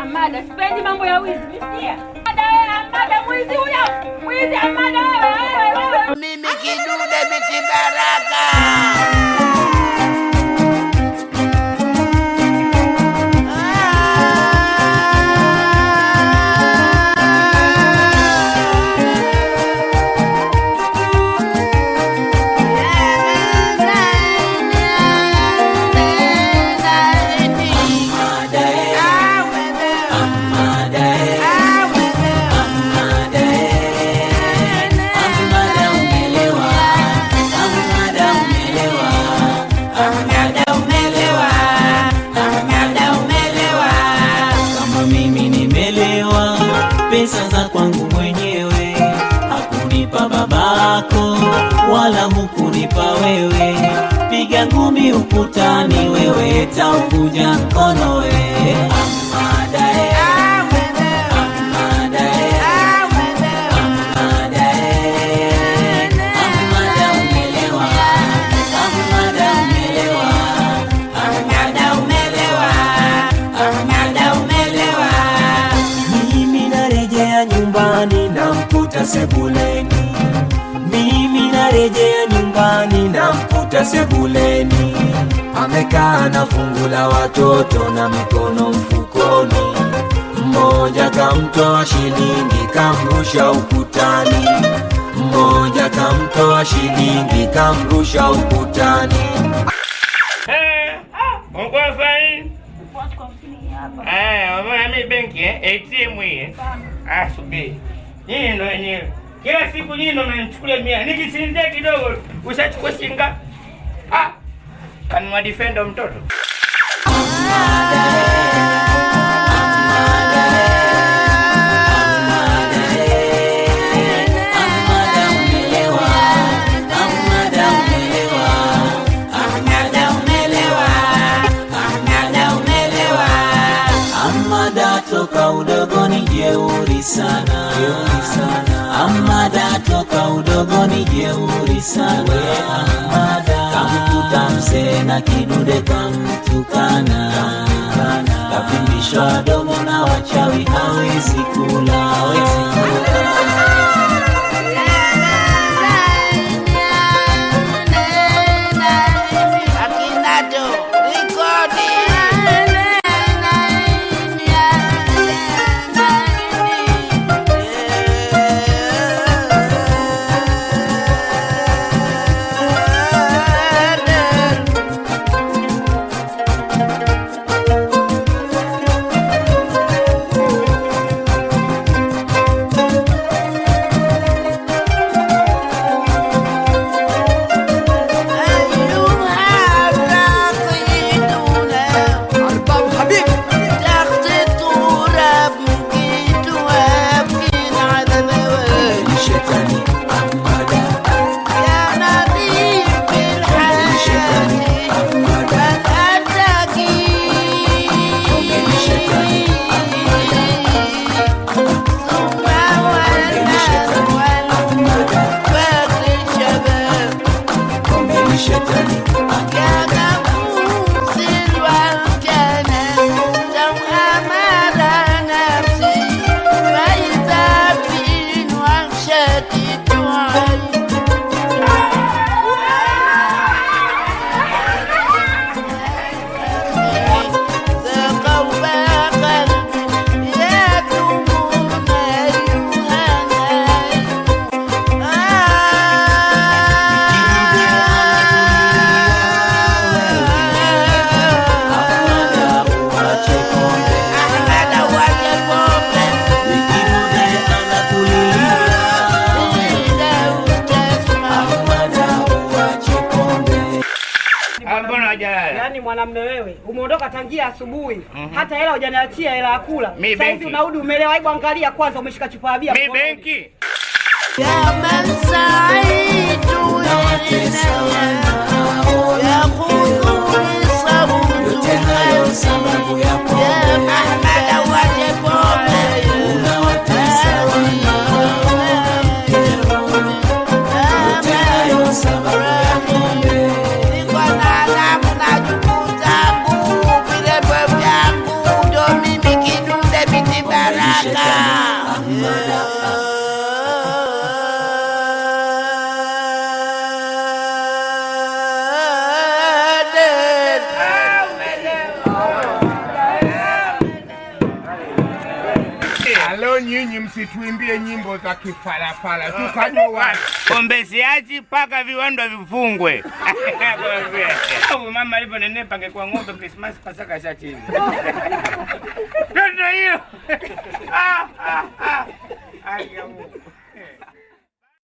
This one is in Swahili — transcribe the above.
Amada, sipendi mambo ya wizi, msikia? Amada wewe, Amada mwizi huyo. Mwizi Amada wewe, wewe, wewe. Mimi kidude biti baraka. kama mimi nimelewa, pesa za kwangu mwenyewe, hakunipa babako wala hukunipa wewe. Piga ngumi ukutani, wewe taukuja mkono we Amada, eh. Amada, eh. Amada, eh. Amada umelewa, Amada umelewa, Amada umelewa, Amada umelewa. Mimi narejea nyumbani namkuta sebuleni, mimi narejea nyumbani namkuta sebuleni, amekaa na fungu la watoto na mikono mfukoni, mmoja kamtoa shilingi kamrusha ukutani, mmoja kamtoa shilingi kamrusha ukutani. Uko sahi? Eh, umeona mimi benki eh? ATM hii. eh? Ah, subiri. Nyinyi ndo wenyewe. Kila siku nyinyi ndo mnanichukulia mia. Nikisinzia kidogo ushachukua shinga. Ah. Kanunua defender mtoto. Amada toka udogoni jeuri sana, jeuri sana. Amada toka udogoni jeuri sana. Amada kamkuta mzee na kidude kamtukana, kapimbishwa domo na wachawi hawezi kula, hawezi kula. Akinato, rekodi. Shetani Amada, ombeni shetani Amada uache pombe, Ikirude anakulilia. Amada uache pombe. Ah, mbona hajalala? Yaani mwanamume wewe umeondoka tangia asubuhi hata hela hujaniachia hela ya kula. Mi Sasa hivi benki. unarudi umelewa. Hebu angalia kwanza, umeshika chupa ya bia Mi mkononi. benki. يا من سعيد Unawatesa wanao, يقودني صوت yote hayo sababu ya يا pombe. محمد وجه Unawatesa wanao, yote hayo sababu ya pombe. Niko na damu na juku zangu, vilevo vyangu, ndo mimi kidude Alo, nyinyi msituimbie nyimbo za kifalafala, tukajua Pombe siachi mpaka viwanda vifungwe. Au mama alivyonenepa angekuwa ng'ombe Christmas Pasaka shachini. Ndio hiyo. Ah, ah, ah. Ai, ya Mungu.